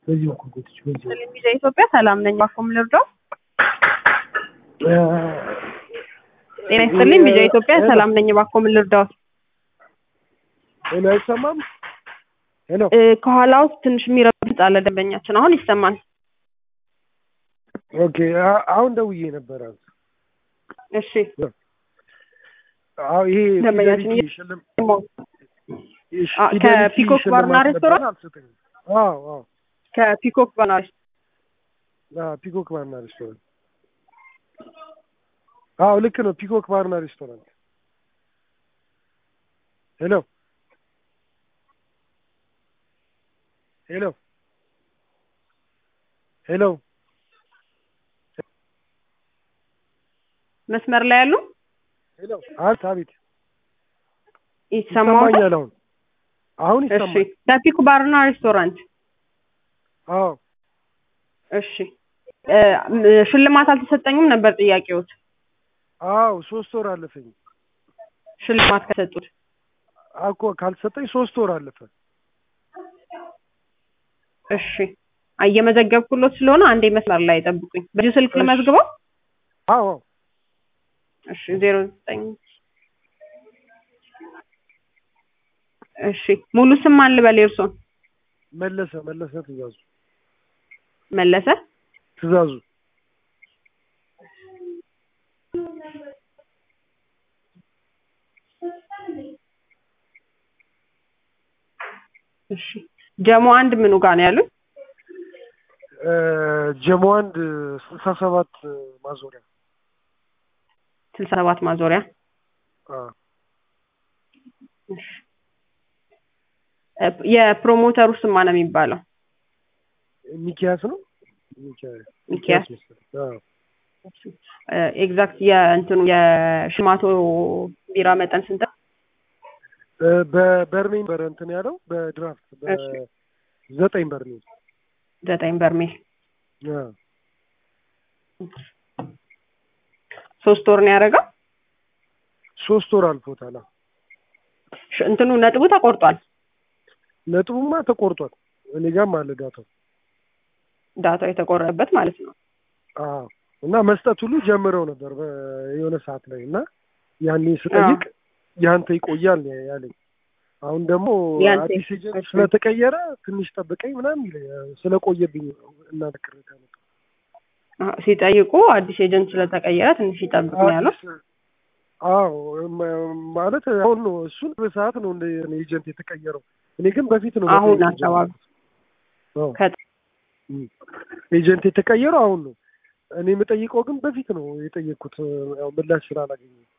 በዚህ በኩል ጎትች በዚህ በኩል ሚዛ ኢትዮጵያ ሰላም ነኝ። ባፎም ልርዳው። ጤና ይስጥልኝ። ሚዛ ኢትዮጵያ ሰላም ነኝ። ባፎም ልርዳው። ሄሎ፣ አይሰማም? ሄሎ፣ እ፣ ከኋላ ውስጥ ትንሽ የሚረብጥ አለ ደንበኛችን። አሁን ይሰማል። ኦኬ። አ- አሁን ደውዬ ነበረ። እሺ አዎ፣ ይሄ ደንበኛችን ፊደሊቲ ሽልም አ- ከፒኮክ ባርና ሬስቶራንት? አልሰጠኝም። አዎ፣ አዎ፣ ከፒኮክ ባናሪ አዎ፣ ፒኮክ ባርና ሬስቶራንት። አዎ፣ ልክ ነው። ፒኮክ ባርና ሬስቶራንት። ሄሎ፣ ሄሎ፣ ሄሎ፣ መስመር ላይ ያሉ ሄሎ። አቤት፣ አቤት፣ ይሰማዎታል? ይሰማኛል። አሁን አሁን እሺ ይሰማል። ከፒኮክ ባርና ሬስቶራንት አዎ እሺ እ፣ ም- ሽልማት አልተሰጠኝም ነበር ጥያቄዎት። አዎ ሶስት ወር አለፈኝ ሽልማት ከሰጡት እኮ ካልተሰጠኝ ሶስት ወር አለፈ። እሺ እየመዘገብኩሎት ስለሆነ አንዴ መስመር ላይ ጠብቁኝ። በዚሁ ስልክ እሺ። ልመዝግበው። አዎ አዎ እሺ ዜሮ ዘጠኝ እሺ ሙሉ ስም ማን ልበል? የእርሶን መለሰ መለሰ ትእዛዙ መለሰ ትእዛዙ እሺ ጀሞ አንድ ምኑ ጋር ነው ያሉት? እ፣ ጀሞ አንድ ስልሳ ሰባት ማዞሪያ ስልሳ ሰባት ማዞሪያ አዎ እሺ እ፣ የፕሮሞተሩ ስም ማን ነው የሚባለው? ሚኪያስ ነው ሚኪያስ ሚኪያስ መሰለኝ። አዎ ኤግዛክት የእንትኑ የሽማቶ ቢራ መጠን ስንት ነው? እ፣ በበርሜል ነበረ እንትን ያለው በድራፍት እሺ። በዘጠኝ በርሜል ዘጠኝ በርሜል አዎ ሶስት ወር ነው ያደረገው። ሶስት ወር አልፎታል። አዎ ሽ- እንትኑ ነጥቡ ተቆርጧል። ነጥቡማ ተቆርጧል። እኔ ጋርም አለ ዳታው። ዳታው የተቆረጠበት ማለት ነው። አዎ እና መስጠት ሁሉ ጀምረው ነበር በ- የሆነ ሰዓት ላይ እና ያኔ ስጠይቅ ያንተ ይቆያል ነው ያለኝ። አሁን ደግሞ ያንተ አዲስ ኤጀንት እሺ። ስለተቀየረ ትንሽ ጠብቀኝ ምናምን ይለኛል። ስለቆየብኝ ነው እናንተ ቅሬታ ነው። አዎ፣ ሲጠይቁ አዲስ ኤጀንት ስለተቀየረ ትንሽ ይጠብቅ ነው ያለው። አዲስ- አዎ ም- ማለት አሁን ነው እሱን በሰዓት ነው እንደ ኤጀንት የተቀየረው። እኔ ግን በፊት ነው አሁን መጠየቅ አካባቢ የጀመርኩት። አዎ። ከ- ኤጀንት የተቀየረው አሁን ነው። እኔ የምጠይቀው ግን በፊት ነው የጠየቅኩት። ያው ምላሽ ስላላገኘ